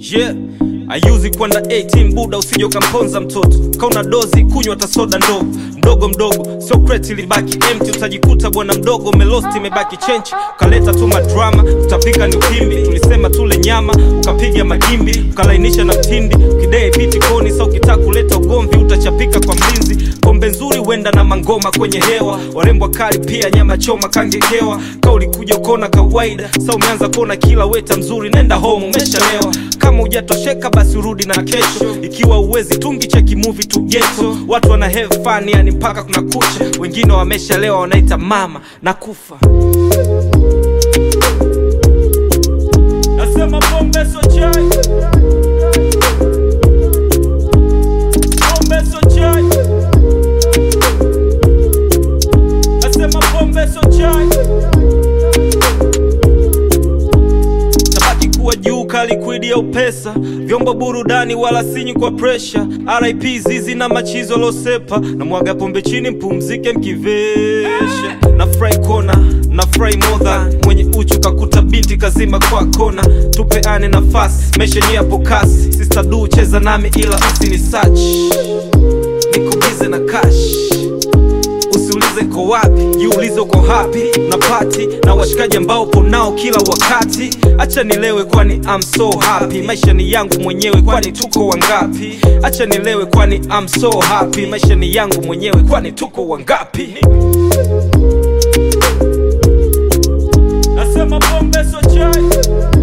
yeah ayuzi kwenda 18 buda usije ukamponza mtoto kauna dozi kunywa tasoda ndogo mdogo mdogo sio kreti libaki empty utajikuta bwana mdogo melosti imebaki chenchi ukaleta tu madrama utapika ni ukimbi tulisema tule nyama ukapiga magimbi ukalainisha na mtindi ukidee piti koni sa ukitaka kuleta ugomvi utachapika kwa mlinzi pombe nzuri huenda na mangoma kwenye hewa warembwa kali pia nyama choma kangekewa ka ulikuja ukona kawaida sa umeanza kuona kila weta mzuri nenda home umeshalewa kama hujatosheka basi urudi na kesho ikiwa uwezi tungi cheki movie tu geto watu wana have fun yani mpaka kuna kucha wengine wameshalewa wanaita mama na kufa nasema pombe so chai pombe so chai nasema pombe so chai tabaki kuwa juu kalikwidi au pesa vyombo burudani wala sinyi kwa presha rip zizi na machizo losepa na mwaga pombe chini mpumzike mkivesha na fry kona na fry more than mwenye uchu kakuta binti kazima kwa kona tupeane nafasi mesheni yapo kasi sister du cheza nami ila usini search niko bize na cash usiulize ko wapi jiulize uko hapi na pati na washikaji ambao upo nao kila wakati acha nilewe kwani I'm so happy maisha ni yangu mwenyewe kwani tuko wangapi acha nilewe kwani I'm so happy maisha ni yangu mwenyewe kwani tuko wangapi nasema pombe so chai